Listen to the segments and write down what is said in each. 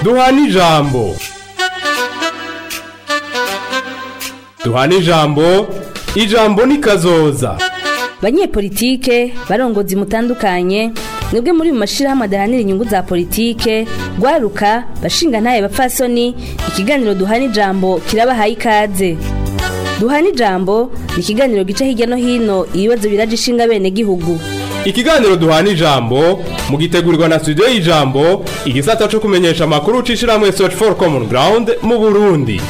duhana ijambo duhana ijambo ijambo ni kazoza banyepolitike barongozi mutandukanye mwebwe muri mu mashirahamwe adahanira inyungu za politike rwaruka bashinga ntaye bapfasoni ikiganiro duhana ijambo kirabahaye ikaze duhana ijambo ni ikiganiro gica hirya no hino ibibazo biraje ishinga bene gihugu ikiganiro duhana ijambo mugitegurirwa na studio y'ijambo igisata co kumenyesha amakuru ucishirahamwe search for common ground mu burundi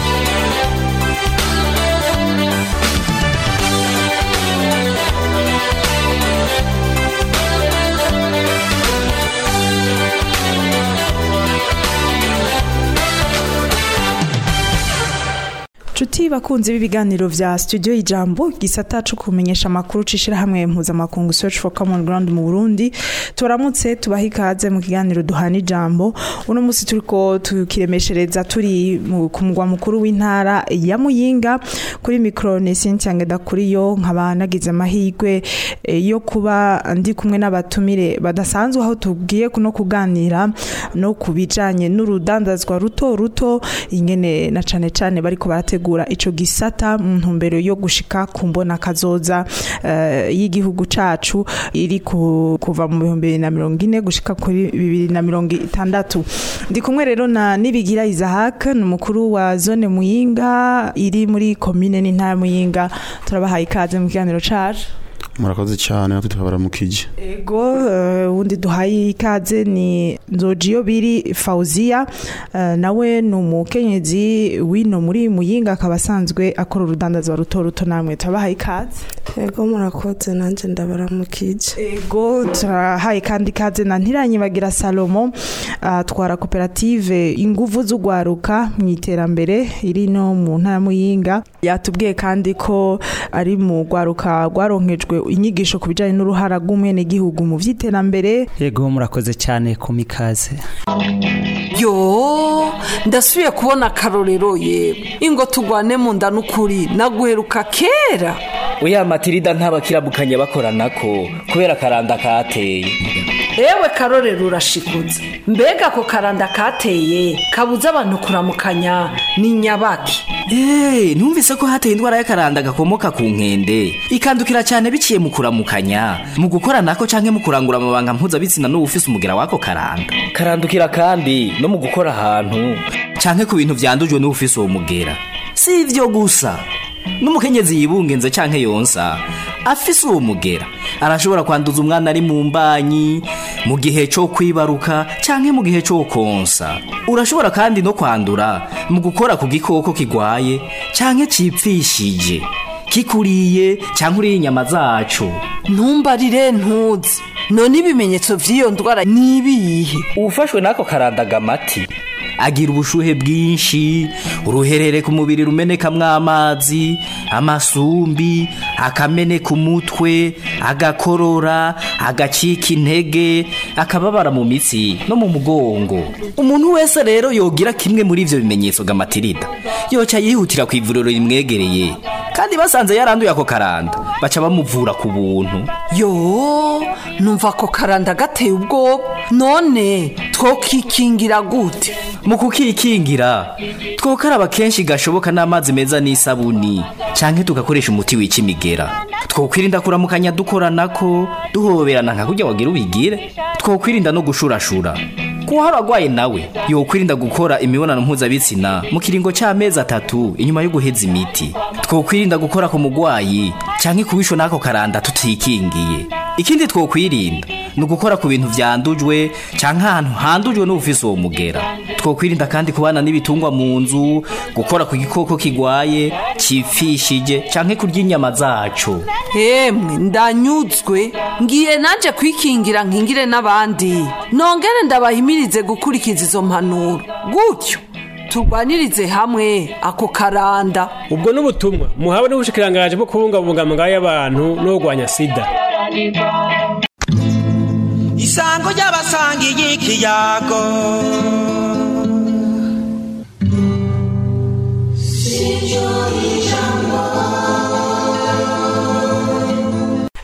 Chuti bakunzi b'ibiganiro vya studio ijambo gisata cyo kumenyesha makuru cishira hamwe mpuzamakungu search for common ground mu Burundi turamutse tubaha ikaze mu kiganiro duhana ijambo uno musi turiko tukiremeshereza turi mu- ku mugwa mukuru w'intara ya Muyinga kuri micro ne Cynthia Ngeda kuri yo nkaba nagize amahirwe eh, yo kuba ndi kumwe n'abatumire badasanzwe aho tugiye no kuganira no kubijanye n'urudandazwa ruto ruto ingene na cane cane bariko barategura ico gisata mu ntumbero yo gushika ku mbona kazoza eh, y'igihugu cacu iri ku- kuva mu bihumbi bibiri na mirongo ine gushika kuri bibiri na mirongo itandatu ndi kumwe rero na nibigira Isaac ni umukuru wa zone Muyinga iri muri komine n'intara ya Muyinga turabahaye ikaze mu kiganiro cacu murakoze cyane natwe tukabaramukije Ego uh, wundi duhaye ikaze ni Nzojiyo biri Fauzia uh, nawe ni umukenyezi wino muri Muyinga akaba asanzwe akora urudandaza ruto ruto namwe turabahaye ikaze Ego murakoze nanjye ndabaramukije Ego turahaye kandi ikaze na Ntiranyibagira Salomo atwara koperative inguvu z'ugwaruka mu iterambere iri no mu ntara ya Muyinga yatubwiye kandi ko ari mu gwaruka gwaronkejwe inyigisho ku bijanye n'uruhara rw'umwene gihugu mu vy'iterambere yego murakoze cyane ku mikaze yo ndasubiye kubona akarorero yewe ingo tugwane mu nda n'ukuri naguheruka kera oya matirida ntabakirabukanye bakoranako kubera akaranda kateye ewe karorero urashikutse mbega ako karanda kateye kabuza abantu kuramukanya ni nyabaki eee numvise ko hateye indwara y'akaranda gakomoka ku nkende ikandukira cyane biciye mu kuramukanya mu gukoranako canke mu kurangura amabanga mpuzabitsina n'uwufise umugera w'ako karanda karandukira kandi no mu gukora ahantu canke ku bintu vyandujwe n'uwufise uwo mugera si ivyo gusa n'umukenyezi yibungenze canke yonsa afise uwo mugera arashobora kwanduza umwana ari mu mbanyi mu gihe cyo kwibaruka canke mu gihe cyo konsa urashobora kandi no kwandura mu gukora ku gikoko kigwaye canke cipfishije kikuriye canke uriye inyama zaco ntumbarire ntuzi none ibimenyetso vy'iyo ndwara ni ibihe ufashwe n'ako karandagamati agira ubushuhe bwinshi uruherere ku mubiri rumenekamwo amazi amasumbi akameneka umutwe agakorora agacika intege akababara mu mitsi no mu mugongo umuntu wese rero yogira kimwe muri ivyo bimenyetso gamatirida yoca yihutira ku ivuriro rimwegereye kandi basanze yaranduye ako karanda baca bamuvura ku buntu yo numva ako karanda gateye ubwoba none twokikingira gute mu kukikingira twokaraba kenshi gashoboka n'amazi meza n'isabuni canke tugakoresha umuti wica imigera twokwirinda kuramukanya dukoranako duhoberana nka kurya wagira ubigire twokwirinda no gushurashura kuhara agwaye nawe yokwirinda gukora imibonano mpuzabitsina mu kiringo c'amezi atatu inyuma yo guheza imiti twokwirinda gukora ku mugwayi canke kubishwa n'ako karanda tutikingiye ikindi twokwirinda ni ugukora ku bintu vyandujwe canke ahantu handujwe n'ubufise uwo mugera twokwirinda kandi kubana n'ibitungwa mu nzu gukora ku gikoko kigwaye cipfishije canke kurya inyama zaco emwe ndanyuzwe ngiye nanje kwikingira nkingire n'abandi nongere ndabahimirize gukurikiza izo mpanuro gutyo turwanirize hamwe ako karanda ubwo n'ubutumwa muhawe n'ubushikirangaje bwo kubungabunga amagara y'abantu no kurwanya sida isango ry'abasangiye ikiyago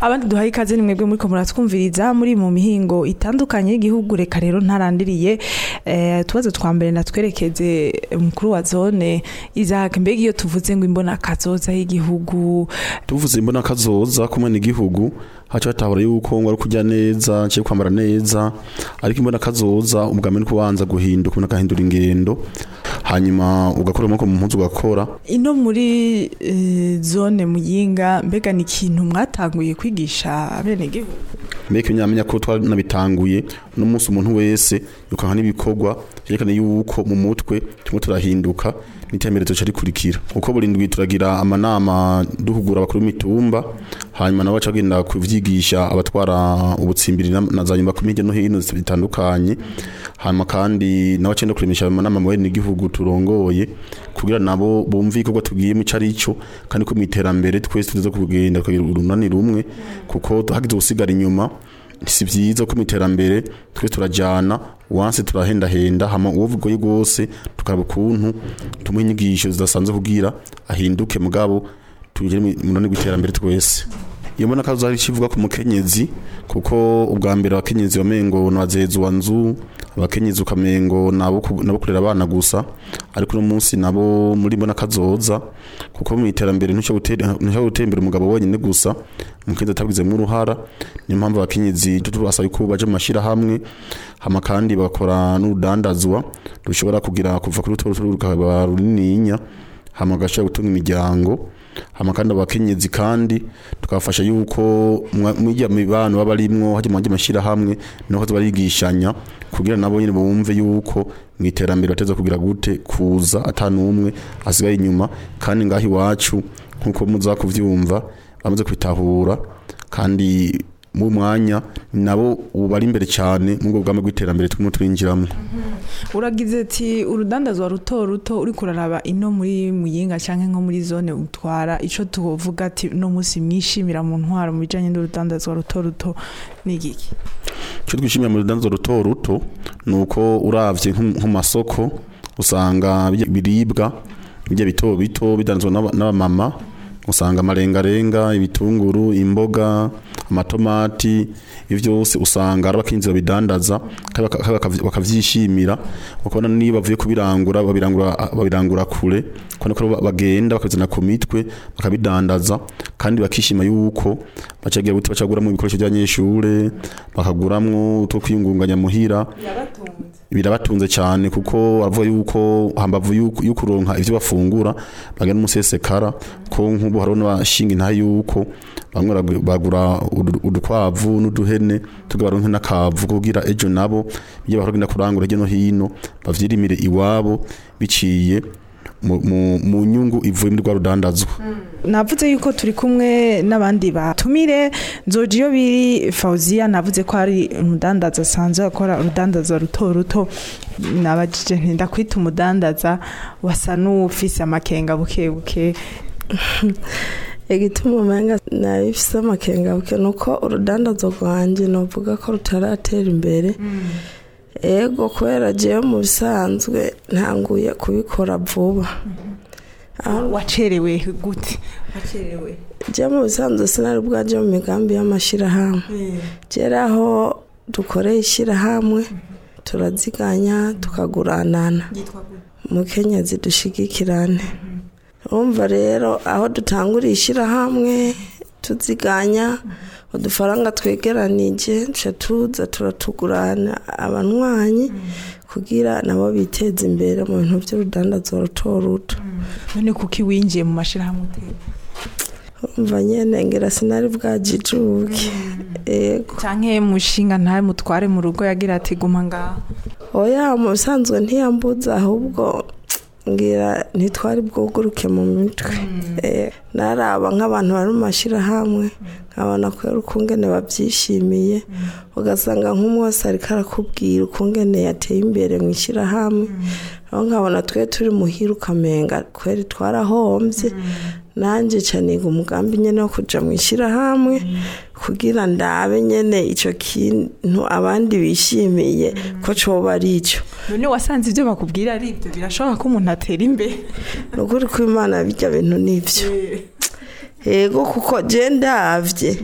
abandi duhaye ikaze ni mwebwe muri ko muratwumviriza muri mu mihingo itandukanye y'igihugu reka rero ntarandiriye eh, utubazo twa mbere natwerekeze umukuru wa zone Isaac mbega iyo tuvuze ngo imbona kazoza y'igihugu tuvuze imbona kazoza kumwe n'igihugu haca hatahura yuko ngo ari kurya neza cyo kwambara neza ariko imbona kazoza ubwame ni kubanza guhinduka umuntu agahindura ingendo hanyuma ugakora amaboko mu mpuzu ugakora ino muri eh, zone muyinga mbega ni ikintu mwatanguye kwigisha abenegihugu mbega nyamenya ko twanabitanguye no munsi umuntu wese yukanka n'ibikorwa yerekana yuko mu mutwe turimo turahinduka n'iterambere tuca rikurikira uko burindwi turagira amanama duhugura abakuru b'imitumba hanyuma nabo baca bagenda kuvyigisha abatwara ubutsimbiri na- na za nyuma ku hirya no hino bitandukanye hanyuma kandi nabo baca kuremesha amanama mu bene igihugu turongoye kugira nabo bumve igikorwa tugiyemo ico ari cyo kandi ko mu iterambere twese tuza kugenda tukagira urunani rumwe kuko hagize usigara inyuma si byiza ko mu iterambere twe turajyana wanse turahendahenda hama uwo vugoye rwose tukaraba ukuntu tumuha inyigisho zidasanzwe kugira ahinduke mugabo tugere mu munani w'iterambere twese iyo mbona kazo hari kivuga ku mukenyezi kuko ubwa mbere abakenyezi bamengo nabazezi wa nzu abakenyezi ukamengo nabo ku- nabo kurera abana gusa ariko uno munsi nabo muri mbona kazoza kuko mu iterambere ntushobora gutera ntushobora gutera imbere umugabo wenyine gusa umukenyezi atabigizemo uruhara niyo mpamvu abakenyezi tubasaba ko baje mu mashyirahamwe hama kandi bakora n'urudandazwa rushobora kugira kuva kuri ruto ruto rukaba runininya hama gashobora gutunga imiryango hama kandi abakenyezi kandi tukabafasha yuko mwijya mibano baba barimwo hajya mu mashyirahamwe niho barigishanya kugira nabo nyine bumve yuko mu iterambere bateza kugira gute kuza atanumwe asigaye inyuma kandi ngaho iwacu nkuko muza kuvyumva bamaze kubitahura kandi mu mwanya nabo ubu bari imbere cyane mu bwo bwame bw'iterambere turimo twinjiramo uragize ati urudandazwa ruto ruto uri kuraraba ino muri muyinga cyangwa nko muri zone utwara icyo tuvuga ati uno munsi mwishimira mu ntwaro mu bijyanye n'urudandazwa ruto ruto ni igiki icyo twishimira mu rudanzo ruto ruto ni uko uravye nko nko mu masoko usanga bijya biribwa bijya bito bito bidanzwe n'aba- n'abamama usanga amarengarenga ibitunguru imboga amatomati ibyo byose usanga ari abakinzi babidandaza kandi baka- kandi bakavy- bakavyishimira ukabona niba bavuye kubirangura babirangura babirangura kure kubona ko ba- bagenda bakabizana ku mitwe bakabidandaza kandi bakishima yuko bacagira gute bacaguramo ibikoresho by'abanyeshure bakaguramwo utwo kwiyungunganya muhira birabatunze cyane kuko bavuga yuko hambavu yuko yuko uronka ivyo bafungura bagenda umusesekara ko nk'ubu hariho n'abashinga intahe yuko bamwe baragu- bagura udu- udukwavu n'uduhene tugabaronke n'akavu kugira ejo nabo iyo bahora kurangura hirya no hino bavyirimire iwabo biciye mu- mu mu nyungu ivuye muri rwa rudandazwa navuze yuko turi kumwe n'abandi batumire nzoji iyo biri fawuziya navuze ko ari umudandaza asanzwe akora urudandaza ruto ruto nabajije nti ndakwita umudandaza wasa n'ufise amakenga buke buke igituma umenga nabifise amakenga buke ni uko urudandazo rwanjye novuga ko rutaratera imbere ego kubera jewe mu bisanzwe ntanguye kubikora vuba wacerewe gute wacerewe jewe mu bisanzwe sinari bwaje mu migambi y'amashyirahamwe kera aho dukoreye ishyirahamwe turaziganya tukaguranana mukenyezi dushigikirane urumva rero aho dutanguriye ishyirahamwe tuziganya udufaranga twegeranije duca tuza turatugurana abanywanyi kugira nabo biteze imbere mu bintu by'urudandazo ruto ruto none kuki winjiye mu mashyirahamwe uteye urumva nyene ngira sinari bwajijuke ego canke mushinga ntawe mutware mu rugo yagira ati guma ngaho oya mu bisanzwe ntiyambuza ahubwo ngira ntitwari bwuguruke mu mitwe Eh, naraba nk'abantu bari mu mashyirahamwe nkabona ko rero ukungene babyishimiye ugasanga nk'umwe wese ariko arakubwira ukungene yateye imbere mu ishyirahamwe aho nkabona twe turi muhira ukamenga kweri twarahombye nanjye caniga umugambi nyene wo kuja mu ishyirahamwe kugira ndabe nyene ico kintu abandi bishimiye ko coba ari ico none wasanze ibyo bakubwira ari ibyo birashoboka ko umuntu atera imbere ni ukuri ko imana bijya bintu nivyo yego kuko je ndavye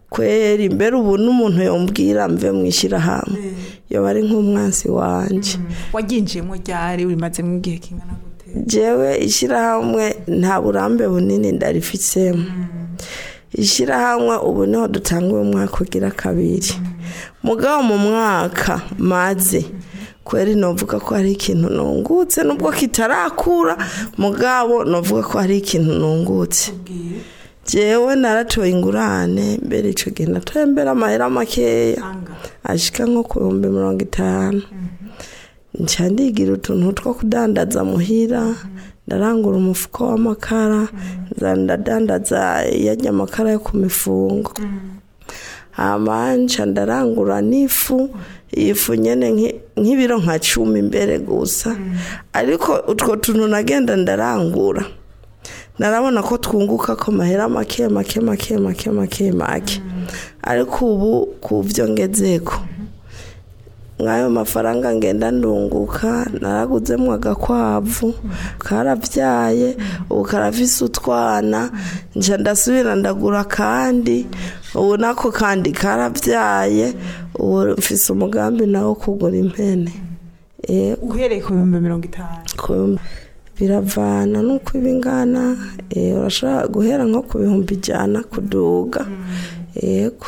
kweri mbere ubu n'umuntu yombwira mve mu ishyirahamwe yoba ari nk'umwansi wanje waginjiyemo ryari urimazemo igihe kingana gute jewe ishyirahamwe nta burambe bunini ndarifitsemo ishyirahamwe ubu niho dutanguye umwaka ugira kabiri mugabo mu mwaka maze kweri novuga ko hari ikintu nungutse nubwo kitarakura mugabo novuga ko hari ikintu nungutse jewe naratoye ingurane mbere ico gihe natoye mbere amahera makeya ashika nko ku bihumbi mirongo itanu nca ndigira utuntu two kudandaza muhira ndarangura umufuko w'amakara nza ndadandaza yajya amakara yo ku mifungo hama nca ndarangura n'ifu ifu nyene nki- nk'ibiro nka cumi imbere gusa ariko utwo tuntu nagenda ndarangura narabona ko twunguka ko mahera make make make make make make ariko ubu ku byo ngezeko nk'ayo mafaranga ngenda ndunguka naraguzemo agakwavu karabyaye ubu karafise utwana nca ndasubira ndagura kandi ubu nako kandi karabyaye ubu mfise umugambi nawo kugura impene Eh, uhereye ku bihumbi mirongo itanu ku- biravana nuko ibingana eh, urashobora guhera nko ku bihumbi ijana kuduga yego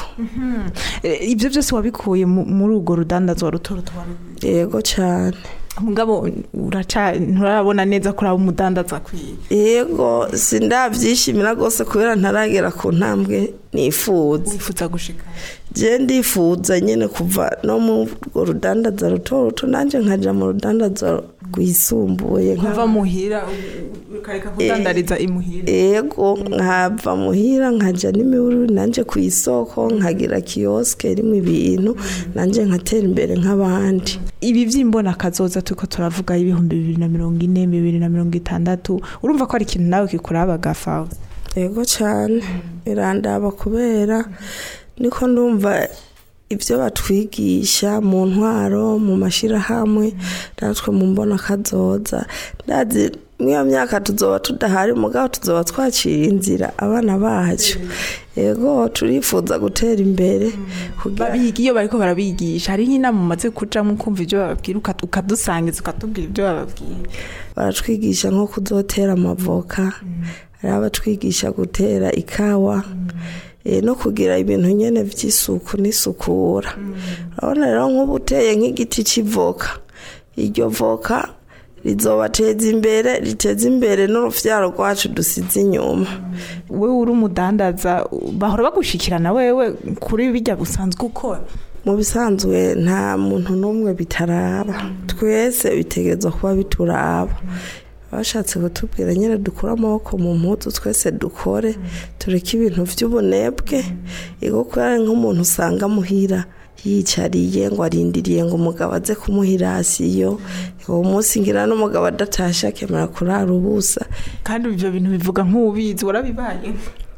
Eh, ibyo byose wabikuye mu- muri urwo rudandazwa ruto ruto wari yego cyane mugabo uraca nturabona neza ko uraba umudandaza akwiye yego sindabyishimira rwose kubera ntaragera ku ntambwe nifuza wifuza gushika je ndifuza nyine kuva no mu urwo rudandaza ruto ruto nanjye nkaja mu rudandaza rwisumbuye nka- kuva muhira ukareka kudandariza imuhira yego nkava muhira nkaja n'imiburu nanjye ku isoko nkagira kiyosike irimo ibintu nanjye nkatera imbere nk'abandi ibi by'imbona kazoza turiko turavuga ibihumbi bibiri na mirongo ine bibiri na mirongo itandatu urumva ko ari ikintu nawe kikuraba gafawe yego cyane birandaba kubera niko ndumva ibyo batwigisha mu ntwaro mu mashyirahamwe natwe mu mbona kazoza ndazi mw'iyo myaka tuzoba tudahari mugabo tuzoba twacira inzira abana bacu yego turifuza gutera imbere kugira babiga iyo bariko barabigisha hariho inama umaze kujamo ukumva ibyo bababwira uka- ukadusangiza ukatubwira ibyo bababwira baratwigisha nko kuzotera amavoka hari abatwigisha gutera ikawa eh, no kugira ibintu nyene vy'isuku n'isukura urabona rero nk'ubu uteye nk'igiti c'ivoka iryo voka rizobateza imbere riteza imbere n'uruvyaro rwacu dusize inyuma wewe uri umudandaza bahora bagushikirana wewe kuri bijya busanzwe ukora mu bisanzwe nta muntu n'umwe bitaraba twese bitegerezwa kuba bituraba bashatse kutubwira nyine dukure amaboko mu mpuzu twese dukore tureke ibintu by'ubunebwe ego kubera nk'umuntu usanga muhira yicariye ngo arindiriye ngo umugabo aze kumuhirasiyo uwo munsi ngira n'umugabo adatashe akemera kurara ubusa kandi ibyo bintu bivuga nk'ubizi warabibaye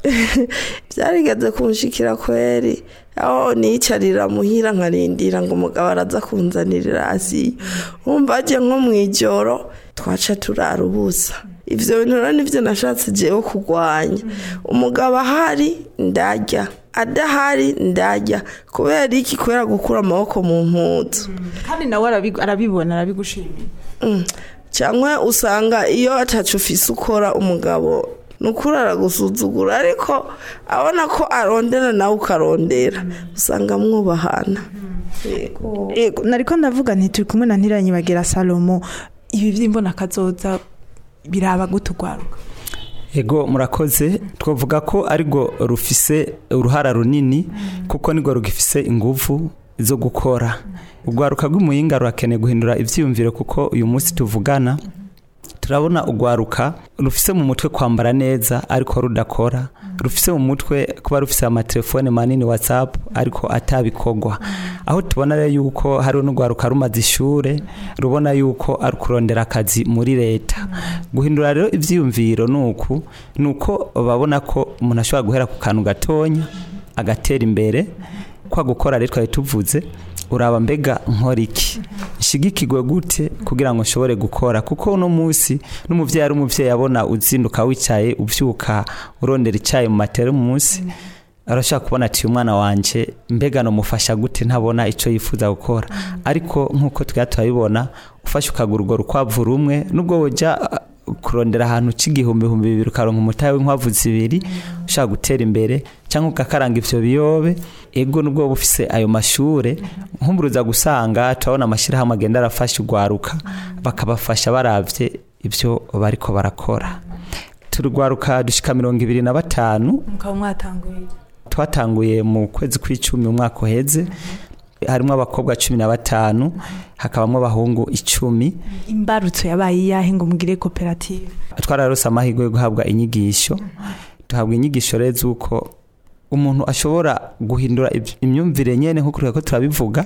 byarigeze kunshikira kweri aho nicarira muhira nkarindira ngo umugabo araza kunzanira irasiyo urumva agiye nko mu ijoro twaca turara ubusa ivyo bintu rero nivyo nashatse jewe kurwanya umugabo ahari ndarya adahari ndarya kubera iki kubera gukura amaboko mu mpuzu kandi nawe arabi- arabibona arabigushimiye Mm. cyangwa usanga iyo atacu ufise ukora umugabo nukuri aragusuzugura ariko abona ko arondera nawe ukarondera usanga mwubahana Yego. Ego, nariko ndavuga nti turi kumwe na ntiranyibagira salomo ibi by'imbona kazoza biraba gute urwaruka ego murakoze twavuga ko arirwo rufise uruhara runini kuko nirwo rugifise inguvu zo gukora urwaruka rw'umuyinga rurakeneye guhindura ibyiyumviro kuko uyu munsi tuvugana turabona urwaruka rufise mu mutwe kwambara neza ariko rudakora rufise mu mutwe kuba rufise amatelefone manini whatsapp ariko atabikorwa aho tubona rero yuko hariho n'urwaruka rumaze ishure rubona yuko ari kurondera akazi muri leta guhindura rero ivyiyumviro nuku nuko babona ko umuntu ashobora guhera ku kantu gatonya agatera imbere kwa gukora rero twari tuvuze uraba mbega nkora iki nshigikirwe gute kugira ngo nshobore gukora kuko uno munsi n'umuvyeyi ari umuvyeyi abona uzinduka wicaye uvyuka urondera icayi mu matera munsi arashaka kubona ati umwana wanje mbega nomufasha gute ntabona icyo yifuza gukora ariko nk'uko twari turabibona ufashe ukagura urwo rukwavu rumwe nubwo wajya uh, kurondera ahantu c'igihumbi humbi bibiri ukaronka umutahe w'inkwavu zibiri ushaka gutera imbere cyangwa ugakaranga ivyo biyobe ego nubwo wowe ufise ayo mashure nkumburuza gusanga turabona amashyirahamwe agenda arafasha urwaruka bakabafasha baravye ivyo bariko barakora turwaruka dushika mirongo ibiri na batanu mukaba mwatanguye twatanguye mu kwezi kw'icumi umwaka uheze harimo abakobwa cumi na batanu hakabamo abahungu icumi imbarutso yabaye iyahe ngo mugire koperative twararose amahirwe yo guhabwa inyigisho duhabwa inyigisho rero z'uko umuntu ashobora guhindura iby- imyumvire nyene nk'uko turiko turabivuga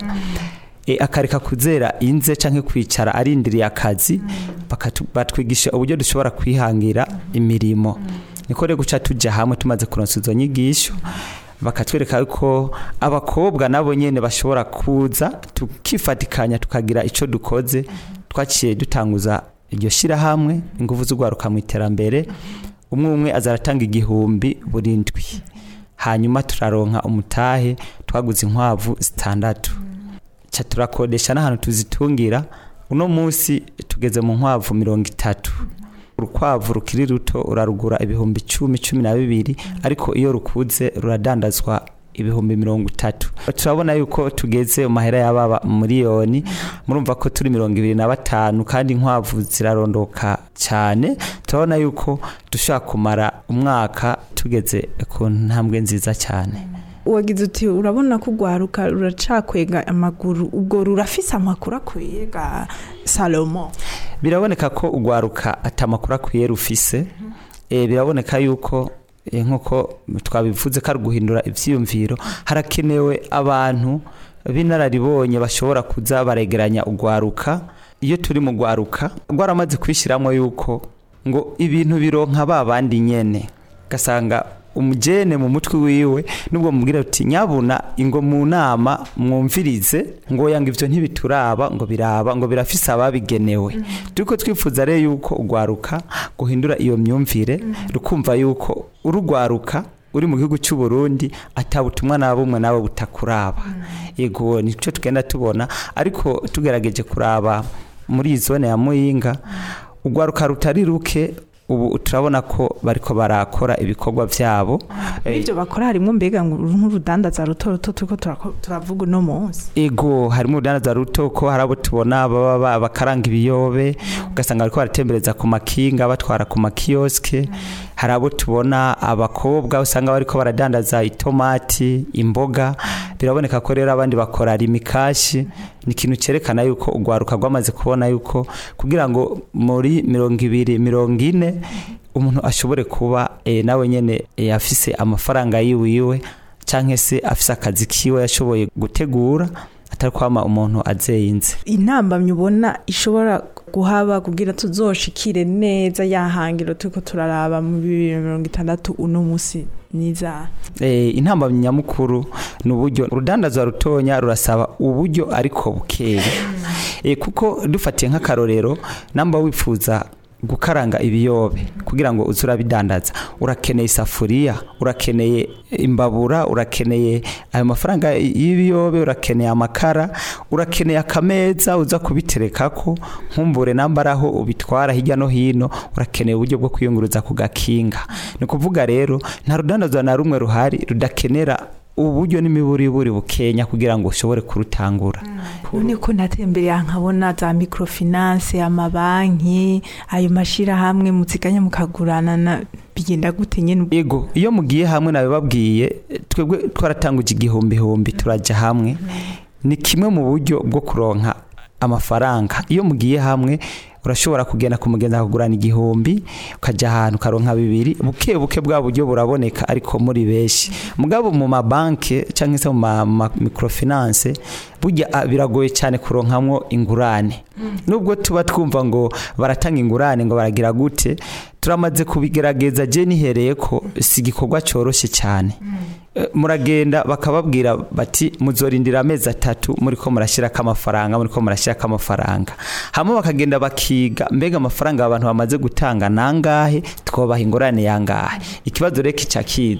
e, akareka kuzera inze canke kwicara arindiriye akazi bakatu- batwigisha uburyo dushobora kwihangira imirimo niko rero guca tuja hamwe tumaze kuronsa izo nyigisho bakatwereka ko abakobwa nabo nyene bashobora kuza tukifatikanya tukagira ico dukoze twaciye dutanguza iryo shirahamwe ingufu z'urwaruka mu iterambere umwe umwe azaratanga igihumbi buri ndwi hanyuma turaronka umutahe twaguze inkwavu zitandatu ca turakodesha n'ahantu tuzitungira uno munsi tugeze mu nkwavu mirongo itatu urukwavu rukiri ruto urarugura ibihumbi cumi cumi na bibiri ariko iyo rukuze ruradandazwa ibihumbi mirongo itatu turabona yuko tugeze mu mahera y'ababa miliyoni murumva ko turi mirongo ibiri na batanu kandi inkwavu zirarondoka cyane turabona yuko dushobora kumara umwaka tugeze ku ntambwe nziza cyane wagize uti urabona ko urwaruka ruracakwega amaguru ubwo rurafise amakuru akwiye ga salomo biraboneka ko urwaruka atamakuru akwiye rufise Eh, biraboneka yuko eh, nk'uko twabivuze ko ari guhindura ivyiyumviro harakenewe abantu b'inararibonye bashobora kuza baregeranya urwaruka iyo turi mu rwaruka rwaramaze kwishyiramo yuko ngo ibintu bironka ba bandi nyene gasanga umujene mu mutwe wiwe nubwo mubwira uti nyabuna ingo mu nama mwumvirize ngo yanga ivyo ntibituraba ngo biraba ngo birafise ababigenewe turiko twifuza rero yuko urwaruka guhindura iyo myumvire rukumva yuko urugwaruka uri mu gihugu cy'u Burundi atabutumwa na bumwe nawe butakuraba yego nico tugenda tubona ariko tugerageje kuraba muri iyi zone ya Muyinga urwaruka rutari ruke ubu turabona ko bariko barakora ibikorwa vyabo Eh, ibyo bakora harimo mbega ngo nk'urudandaza ruto ruto turiko turako- turavuga uno munsi ego harimo urudandaza ruto ko hari abo tubona baba ba- bakaranga ibiyobe ugasanga bariko baratembereza ku makinga batwara ku makiyoske hari abo tubona abakobwa usanga bariko baradandaza itomati imboga biraboneka ko rero abandi bakora rimikashi ni ikintu cyerekana yuko urwaruka rwamaze kubona yuko kugira ngo muri mirongo ibiri mirongo ine umuntu ashobore kuba eh, nawe nyene eh, afise amafaranga yiwiwe canke se afise akazi kiwe yashoboye gutegura atari kwama umuntu azeyinze intambamyi ubona ishobora guhaba kugira tuzoshikire neza yahangiro turiko turaraba mu bibiri na mirongo itandatu uno munsi niza Eh, intambamyi nyamukuru ni uburyo urudandaza rutonya rurasaba uburyo ariko bukeya Eh, kuko dufatiye nk'akarorero namba wifuza gukaranga ibiyobe kugira ngo uze urabidandaza urakeneye isafuriya urakeneye imbabura urakeneye ayo mafaranga y'ibiyobe urakeneye amakara urakeneye akameza uza kubiterekako nkumbure namba ari aho ubitwara hirya no hino urakeneye uburyo bwo kwiyunguruza ku gakinga ni ukuvuga rero nta rudandaza na rumwe ruhari rudakenera uburyo n'imiburiburi bukenya kugira ngo ushobore kurutangura none ko natembereye nkabona za microfinance amabanki ayo mashirahamwe muziganya mukagurana na bigenda gute nyene yego iyo mugiye hamwe nabibabwiye twebwe twaratanguje igihumbi turaja hamwe ni kimwe mu buryo bwo kuronka amafaranga iyo mugiye hamwe urashobora kugenda kumugenza kugurana igihumbi ukajya ahantu ukaronka bibiri buke buke bwa buryo buraboneka ariko muri benshi mugabo mu mabanki cyangwa se mu ma ma- microfinance burya ah, biragoye cyane kuronkamwo ingurane nubwo tuba twumva ngo baratanga ingurane ngo baragira gute turamaze kubigerageza je nihereye ko si igikorwa cyoroshye cyane Eh, muragenda bakababwira bati muzorindira amezi atatu muriko murashyirako amafaranga muriko murashyirako amafaranga hamwe bakagenda bakiga mbega amafaranga abantu bamaze gutanga nangahe twobaha ingorane yangahe ikibazo rero kica kiza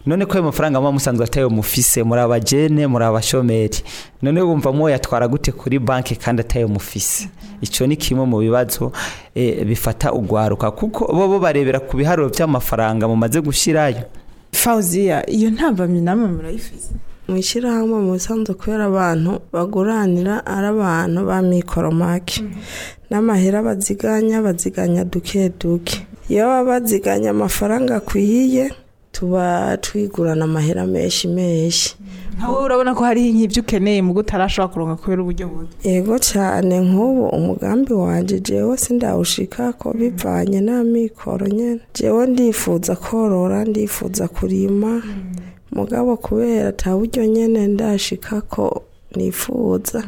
none ko ayo mafaranga muba musanzwe atayo mufise muri abajene muri abashomeri none wumva mwoyatwara gute kuri banki kandi atayo mufise icyo ni kimwe mu bibazo eh, bifata ugwaruka kuko bo bo barebera ku biharuro by'amafaranga mumaze gushyirayo fawuziya iyo ntambamyi namwe murayifise mu ishyirahamwe mu bisanzwe kubera abantu baguranira ari abantu ba mikoro make n'amahera baziganya baziganya duke duke iyo baba baziganya amafaranga akwiye tuba twigurana amahera menshi menshi nkawe urabona ko hariho nk'ibyo ukeneye mu utarashobora kuronka kubera uburyo bubi yego cyane nk'ubu umugambi wanjye jewe sindawushika ko bivanye n'amikoro nyine jewe ndifuza korora ndifuza kurima mugabo kubera ata buryo nyine ndashika ko nifuza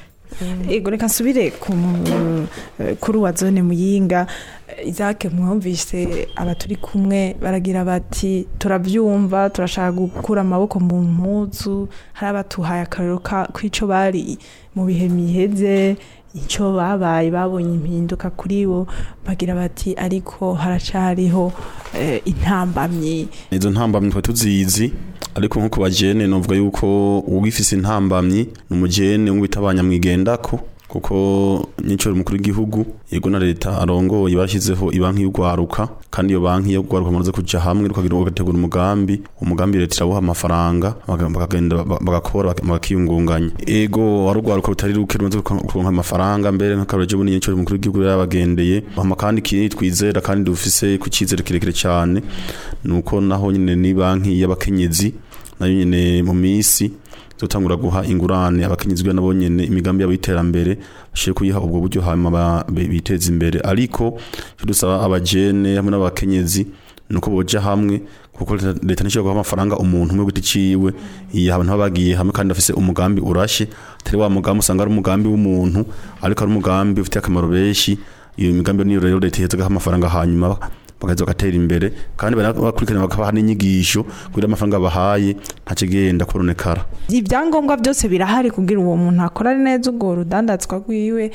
ego reka nsubire ku mu- eh, kuri uwa zone muyinga izake mwumvise aba turi kumwe baragira bati turabyumva turashaka gukura amaboko mu mpuzu hari abatuhaye akarero ka- k'ico bari mu bihe miheze icyo babaye babonye impinduka kuri bo bagira bati ariko haracariho eh, intambamyi izo ntambamyi twari tuzizi ariko nko ku bajene novuga yuko uwifise intambamyi ni umujene umwe bita abanyamwigendako kuko nyicoro umukuru w'igihugu yego na leta arongoye barashyizeho ibanki y'ugwaruka kandi iyo banki y'ugwaruka mumaze kuja hamwe rukagira bagategura umugambi umugambi leta irabuha amafaranga baga- bakagenda ba- bagakora bak- bakiyungunganya ego wari ugwaruka rutari ruke rumaze kuronka amafaranga mbere nk'akaroje bunini nyicoro umukuru w'igihugu yarabagendeye hama kandi ikindi twizera kandi dufise ku cyizere kirekire cyane nuko naho nyine ni banki y'abakenyezi nayo nyine mu minsi zotangura guha ingurane abakenyezi kugira nabo nyene imigambi yabo y'iterambere bashire kuyiha ubwo buryo hanyuma ba- be- biteza imbere ariko icyo dusaba abajene hamwe n'abakenyezi nuko boja hamwe kuko leta- leta ntishobora guha amafaranga umuntu umwe giti ciwe iyo abantu baba bagiye hamwe kandi bafise umugambi urashe atari wa mugambi usanga ari umugambi w'umuntu ariko ari umugambi ufitiye akamaro benshi iyo migambi niyo rero leta iheza agaha amafaranga hanyuma bakaza bagatera imbere kandi banakurikirana bakabaha n'inyigisho kugira amafaranga bahaye ntacigenda koronekara ibyangombwa byose birahari kugira uwo muntu akora neza urwo rudandazwa rwiwe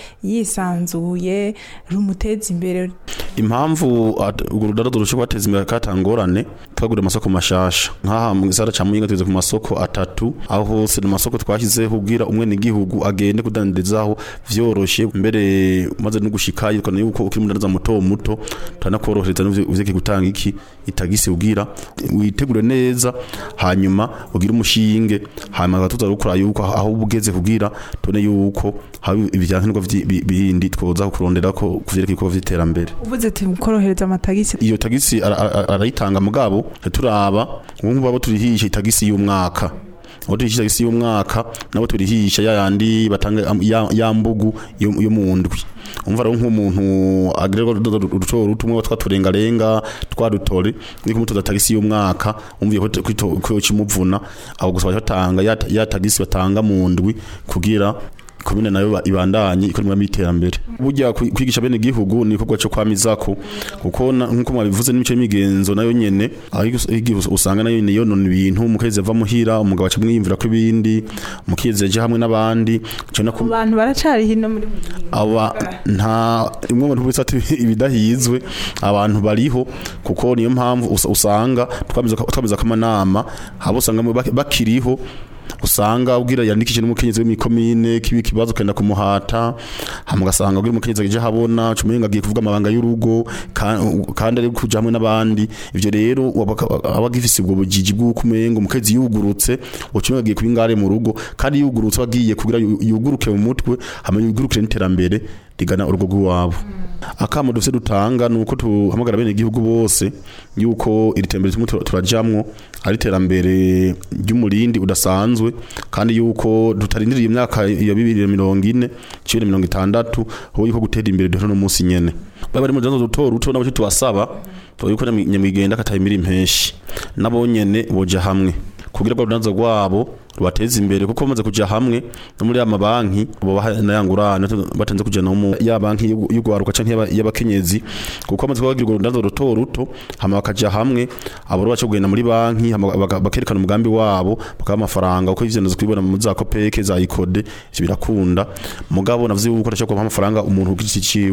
yisanzuye rumuteza imbere impamvu at- urwo rudarazo rushobora kubateza imbere katangorane twagura amasoko mashasha nk'aha mu gisara ca muyinga tugeze ku masoko atatu aho hose ni amasoko twashyizeho kugira umwe n'igihugu agende kudandarizaho vyoroshe mbere umaze no gushikayo ukabona yuko ukiri umudandaza muto muto turanakorohereza n'uvyeke gutanga iki itagisi ugira witegure neza hanyuma ugire umushinge hanyuma tuza gukora yuko aho uba ugeze kugira tubone yuko haba ibyankenerwa vyi- bi- bindi twoza kurondera ko kuvyerekeye ibikorwa vy'iterambere uvuze ati korohereza amatagisi iyo tagisi ara- ara- arayitanga mugabo turaba ubu babo turihisha itagisi y'umwaka abo turihisha itagisi y'umwaka nabo turihisha ya yandi batanga am- ya, ya mbugu yo yo mu ndwi umva rero nk'umuntu agrego ruto rutumwe twaturengarenga twadutore niko mutoza tagisi y'umwaka umviye ko kwito- ko kimuvuna abo gusa batanga ya, ya tagisi batanga mu ndwi kugira komine nayo ba- ibandanye ikora imigambi y'iterambere burya kwi- kwigisha bene igihugu ni igikorwa cyo kwamizako kuko na- nk'uko mwabivuze n'imico y'imigenzo nayo nyene aho igus- igihe us- usanga nayo nyene yonona ibintu umukezi ava muhira umugabo aca mwiyumvira ko ibindi umukezi aje hamwe n'abandi ico nako abantu baracari hino muri aba nta imwe mu bintu ati ibidahizwe abantu bariho kuko niyo mpamvu usa- usanga twamiza twamiza kamanama habo usanga mu- bak- bakiriho usanga ubwira yandikije n'umukenyezi w'imikomine kibi kibazo kenda kumuhata hama ugasanga ubwira umukenyezi aje habona cumenga agiye kuvuga amabanga y'urugo ka- kandi ari kuja hamwe n'abandi ivyo rero wabaka- aba agifise ubwo bujiji bw'uko umenga umukenyezi yugurutse ucumenga agiye kuba ingare mu rugo kandi yugurutse agiye kugira yu- yuguruke mu mutwe hama yugurukire n'iterambere rigana urugo rw'iwabo akamo dufise dutanga ni uko tuhamagara bene igihugu bose yuko iri tembere turimo tura- turajamwo ari iterambere ry'umurindi udasanzwe kandi yuko tutarindiriye imyaka ya bibiri na mirongo ine cibiri na mirongo itandatu aho yuko gutera imbere duhera no munsi nyene baba bari mu janzo duto ruto nabo tubasaba tuba yuko nyamwi- nyamwigenda katayimira impeshi nabo nyene boja hamwe kugira ngo urudanzo rwabo rubateze imbere kuko bamaze kuja hamwe no muri ya mabanki bobaha nayangurane batanze kuja no mu ya banki y'u- y'ugwaruka canke y'aba- y'abakenyezi kuko bamaze kubagira urudanzo ruto ruto hama bakaja hamwe abo rero baca kugenda muri banki hama baka- bakerekana umugambi wabo bakaba amafaranga uko ivyo nazo kubibona mu za kopeke za ikode ivyo birakunda mugabo navuze yuko ndashaka kubaha amafaranga umuntu ku giti ciwe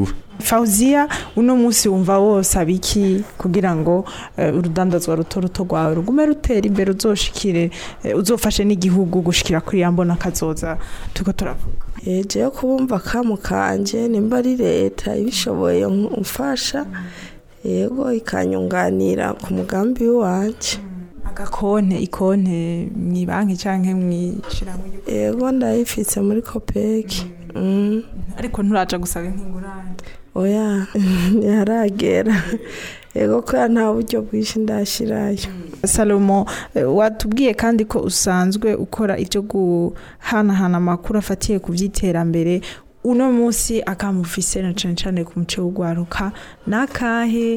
Fauziya uno munsi wumva wose abiki kugira ngo eh, urudandazwa ruto ruto rwawe rugume rutera imbere uzoshikire eh, uzofashe n'igihugu gushikira kuri ya mbona kazoza tuko turavuga eje yo kubumva kamu kanje nimba ari leta ibishoboye mfasha yego ikanyunganira ku mugambi wanje agakonte ikonte mwibanki canke mwishirahamwe yego ndayifise muri kopeki mm. ariko nturaja gusaba nk'ingurane oya ntiharagera yego kubera nta buryo bwinshi ndashirayo Salomo eh, watubwiye kandi ko usanzwe ukora ibyo guhanahana amakuru afatiye ku by'iterambere uno munsi akamufise na cane cane ku muce w'ugwaruka nakahe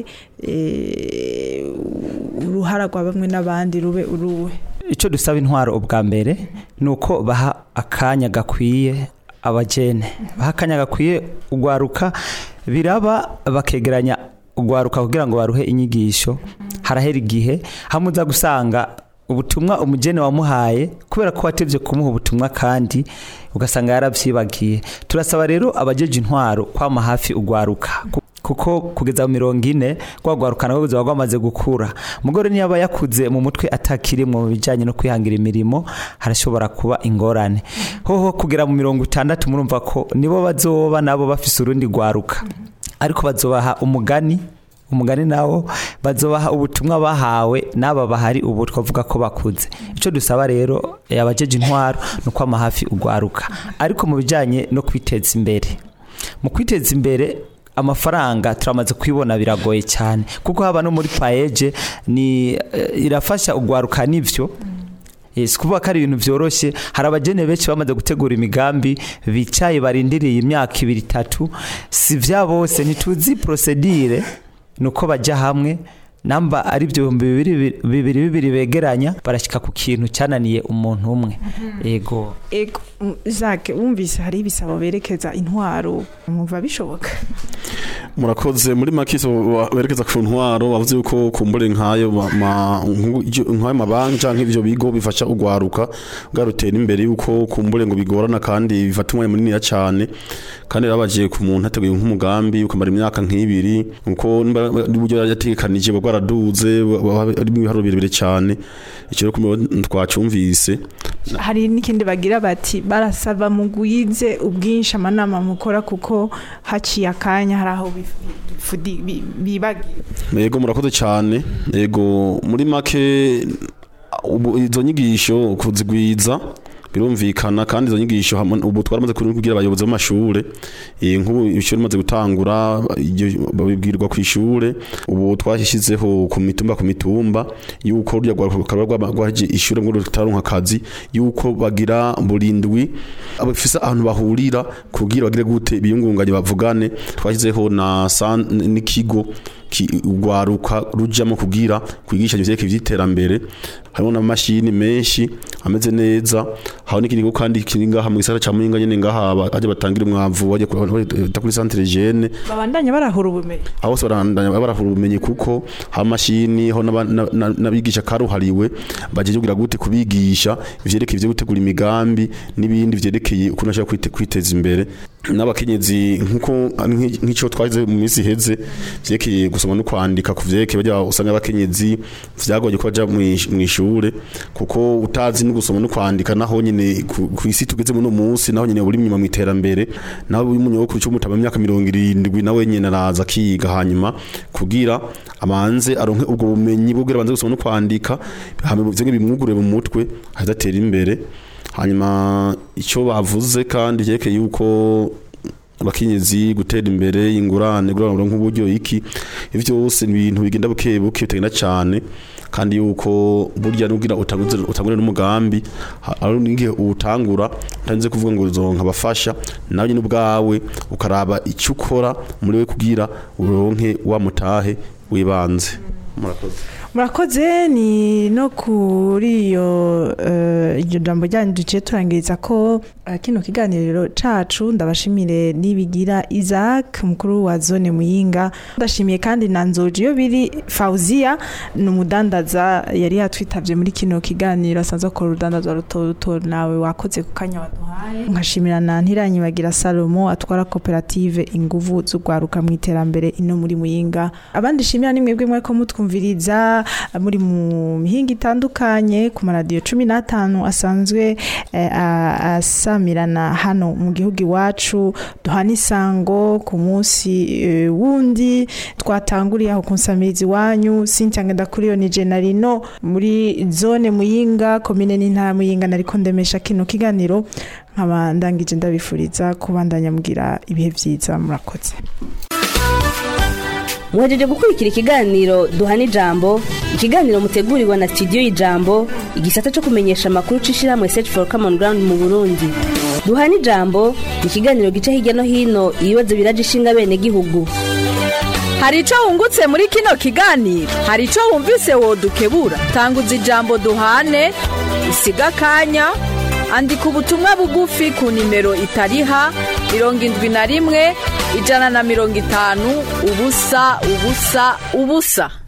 eh, uruhara rwa bamwe n'abandi rube uruwe icyo dusaba intwaro ubwa mbere ni uko baha akanya gakwiye abajene baha akanya gakwiye ugwaruka biraba bakegeranya ugwaruka kugira ngo baruhe inyigisho harahera igihe hamwe uza gusanga ubutumwa umugeni wamuhaye kubera ko watevye kumuha ubutumwa kandi ugasanga yarabyibagiye turasaba rero abajeje intwaro kwama hafi ugwaruka Ku- kuko kugeza mu mirongo ine rwagwaruka nabwo ruzaba rwamaze gukura umugore niyo yakuze mu mutwe atakirimwo mu bijyanye no kwihangira imirimo harashobora kuba ingorane hoho kugera mu mirongo itandatu murumva ko nibo bazoba nabo bafise urundi rwaruka ariko bazobaha umugani umugani nawo bazobaha ubutumwa bahawe n'aba bahari ubu twavuga ko bakuze icyo dusaba rero eh, abajeje intwaro ni ukwama hafi ugwaruka ariko mu bijyanye no kwiteza imbere mu kwiteza imbere amafaranga turamaze kwibona biragoye cyane kuko haba no muri paeje ni eh, irafasha ugwaruka n'ivyo Yes, kuvuga ko ari ibintu byoroshye hari abagene benshi bamaze gutegura imigambi bicaye barindiriye imyaka ibiri itatu si vya bose ntituzi procedure nuko bajya hamwe namba ari ibyo bihumbi bibiri bibiri bibiri begeranya barashyika ku kintu cyananiye umuntu umwe yego ego mm, Jacques wumvise hari ibisabo berekeza intwaro mwumva bishoboka murakoze muri makiso berekeza ku ntwaro bavuze yuko kumbure nkayo ma- ma- nku- ivyo- nkayo mabanki canke ivyo bigo bifasha ugwaruka bwarutera imbere yuko kumbure ngo bigorana kandi bifata umwanya munini cyane kandi rabagiye ku muntu hateguye nk'umugambi ukamara imyaka nk'ibiri uko n'uburyo yategekanije bwa bwaraduze ari mu biharuro birebire cyane icyo rero kumbe twacumvise hari n'ikindi bagira bati barasaba mugwize ubwinshi amanama mukora kuko haciye akanya hari aho bif- bifudi- bi- bibagira Yego murakoze cyane yego muri make ubu izo nyigisho kuzigwiza birumvikana kandi izo nyigisho hamwe- ubu twaramaze kugira abayobozi b'amashure eh, nk'ubu ishuri rimaze gutangura iryo babibwirwa ku ishure ubu twashyizeho ku mitumba ku mitumba yuko rya rwaba rwaje ishure ngo rutaronka akazi yuko bagira burindwi abafisa ahantu bahurira kugira bagire gute biyungunganye bavugane twashyizeho na san- n'ikigo ki- urwaruka rujyamo kugira kwigisha ivyerekeye ivy'iterambere harimo n'amamashini menshi ameze neza hari n'ikindi kigo kandi kiri ngaha mu gisagara ca Muyinga nyene ngaha ba- aje batangira umwavu baje ku- bita kuri centre jeune babandanya barahura ubumenyi aho bose barandanya barahura ubumenyi kuko hari amashini ho n'aba- na- na- n'abigisha karuhariwe bagiye kugira gute kubigisha ivyerekeye ivyo gutegura imigambi n'ibindi vyerekeye ukuntu ashaka kwite- kwiteza imbere n'abakenyezi nkuko nk'i- nk'ico twagize mu minsi iheze vyerekeye gusoma no kwandika ku vyerekeye bajya usanga abakenyezi vyagoye ko baja mw'ish- mw'ishure kuko utazi no gusoma no kwandika naho nyene ku ku isi tugeze muri uno munsi naho nyene uri inyuma mu iterambere naho uri umunyokuru cy'umutama imyaka mirongo irindwi nawe nyene araza akiga hanyuma kugira amanze aronke ubwo bumenyi bwo kugira abanze gusoma no kwandika hama ivyo bimwugure mu mutwe adatera imbere hanyuma icyo bavuze kandi cyerekeye yuko abakenyezi gutera imbere ingurane gurana nk'uburyo iki ivyo byose ni ibintu bigenda buke buke bitagenda cyane kandi yuko burya nugira utanguze utangure n'umugambi ha- ari n'igihe utangura utanze kuvuga ngo uzonka abafasha nawe nyine ubwawe ukaraba icyo ukora muri we kugira uronke wa mutahe wibanze murakoze murakoze ni no kuri iyo eh, iryo jambo ryanyu duciye turangiriza ko eh, kino kiganiro cacu ndabashimire nibigira Isaac mukuru wa zone muyinga ndashimiye kandi na nzoji iyo biri Fauzia ni umudandaza yari yatwitavye muri kino kiganiro asanzwe akora urudandaza ruto ruto nawe wakoze ku kanya waduhaye nkashimira na ntiranyibagira Salomo atwara koperative inguvu z'ugwaruka mu iterambere ino muri muyinga abandi shimira ni mwebwe mweko mutwumviriza muri mu mihinga itandukanye ku maradiyo cumi n'atanu asanzwe eh, a- asamirana hano mu gihugu iwacu duhana isango ku munsi eh, wundi twatanguriye aho ku nsamirizi wanyu Cynthia Ngendakuriyo ni Jenarino muri zone muyinga komine n'intara muyinga nariko ndemesha kino kiganiro nkaba ndangije ndabifuriza kubandanya mugira ibihe vyiza murakoze muhejeje gukurikira ikiganiro duhana ijambo ikiganiro mutegurirwa na studio y'ijambo igisata cyo kumenyesha amakuru c'ishirahamwe search for common ground mu burundi duhana ijambo ni ikiganiro gica hirya no hino ibibazo biraje ishinga bene gihugu hari icyo wungutse muri kino kiganiro hari icyo wumvise wodukebura tanguza ijambo duhane usiga akanya andika ubutumwa bugufi ku nimero itariha mirongo indwi na rimwe ijana na mirongo itanu ubusa ubusa ubusa